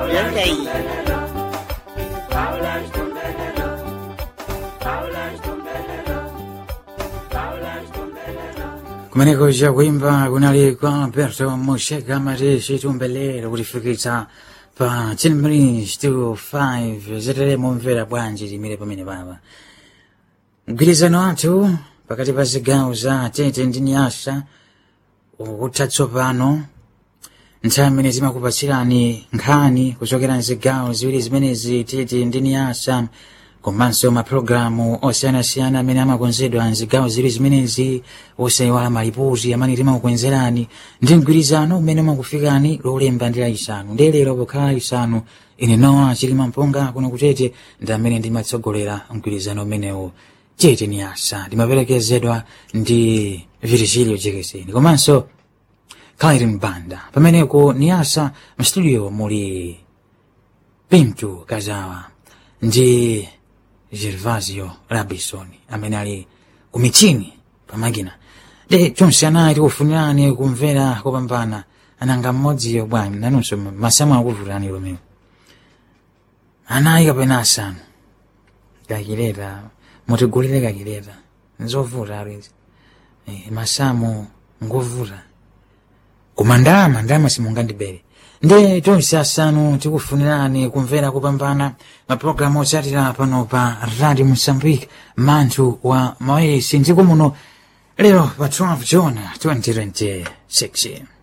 yonkeyi kumeneko chakuimba kunali kwa alberto mosheka mati chitumbelero kutifikitsa pa 10 minutes to 5 zetere mumvera bwanji limire pamene papa mgwirizano wathu pakati pa zigawo za tete ndi nyasa ukutha tsopano nthawi imene zimakupatsirani nkhani kuchokera mzigawo ziwiri zimenezi tete ndi nyasa komanso mapulogalamu osiyanasiyana amene amakonzedwa mzigawo ziwiri zimenezi osayiwala malipoti amene timakukwenzerani ndi mgwirizano umene umakufikani lolemba ndi laisanu ndi lero pokhala laisanu ine nowa chilima mponga kuno kutete ndi amene ndimatsogolera mgwirizano umenewu tete ni asa ndimaperekezedwa ndi virgilio jekeseni komanso Clairin Banda pameneko ni asa mstudio muli Pintu Kazawa ndi Gervasio Rabison amene ali kumichini pamakina de chonse anayi tikufunirani kumvera kopambana ananga mmodziyo bwanyi nanunso masamu akuvutani lomeo anayi kapena asanu kakileta mutigulire kakileta nzovuta alizi e, masamu ngovuta koma ndalama ndalama simungandibere nde tonse asanu tikufunirani kumvera kupambana mapulogalamu otsatira pano pa radio mozambique manthu wa mawesi ndiko muno lero pa 12 june 2026